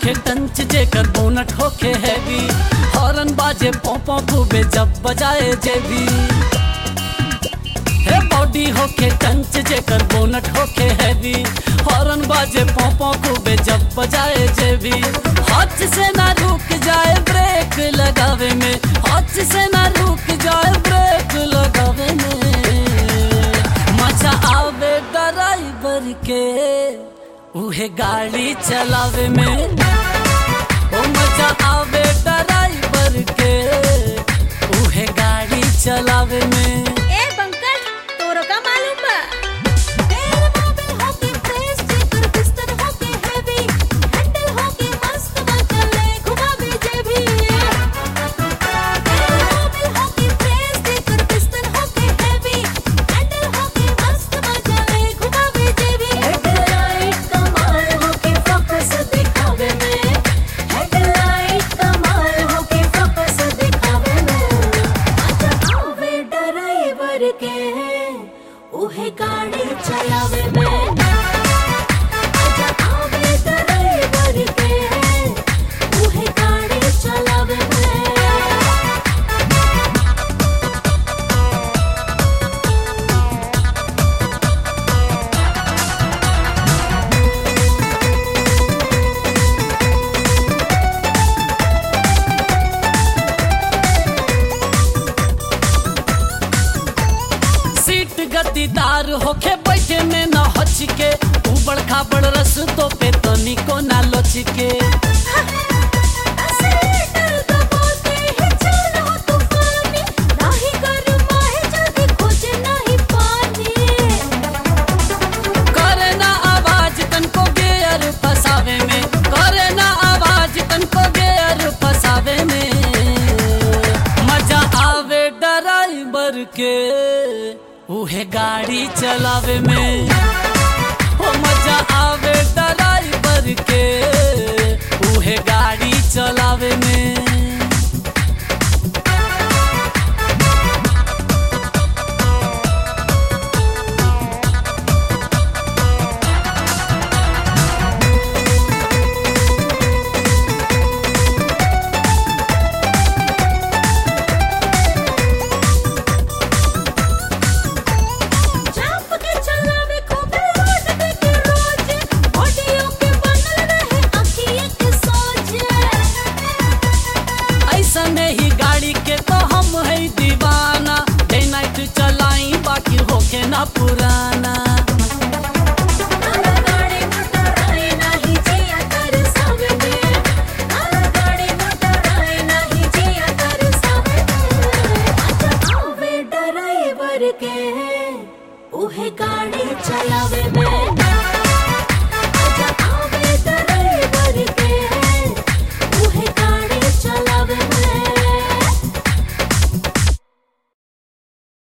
होखे टंच जेकर बोनट होखे हैवी हॉर्न बाजे पोपो खूबे जब बजाए जेबी हे बॉडी होखे टंच जेकर बोनट होखे हैवी हॉर्न बाजे पोपो खूबे जब बजाए जेबी हच से ना रुक जाए ब्रेक लगावे में हच से ना रुक जाए ब्रेक लगावे में मजा आवे ड्राइवर के उहे गाड़ी चलावे में ओ मजा आवे ड्राइवर के उहे गाड़ी चलावे में ए पंकज तोरो का मालूम बा तेरे मोबिल होके फ्रेश जेकर बिस्तर होके हेवी हैंडल होके मस्त बचले घुमावे जेबी तेरे मोबिल होके फ्रेश जेकर बिस्तर होके हेवी हैंडल होके मस्त बचले घुमावे जेबी हेडलाइट कमाल होके फोकस दिखावे में हेडलाइट कमाल होके फोकस दिखावे में आवे ड्राइवर के उहे गाड़ी चलावे में आजा आवे ड्राइवर के उहे गाड़ी चलावे में सीट गद्दीदार होके बैठे में न हचके उबड़ खाबड़ रस्तों पे तनिको ना लचके एक्सीलेटर दबाते ही चलो तूफानी नाही गरमाए जल्दी खोजे नहीं पानी करे ना आवाज तनको गेयर फसावे में करे ना आवाज तनको गेयर फसावे में मजा आवे ड्राइवर के उहे गाड़ी चलावे में हो मजा आवे ड्राइवर के उहे गाड़ी चलावे में चाप के चलावे खूब रोड देखे रोज ऑडियो के बनल रहे अखिए के सोचे ऐसा ही गाड़ी के तो हम है दीवाना डे नाइट चलाई बाकी होके ना पुराना नाला गाड़ी मोटर आई नहीं जिया कर सावे में नाला गाड़ी मोटर आई नहीं जिया कर सावे में आजा आवे ड्राइवर के उहे गाड़ी चलावे में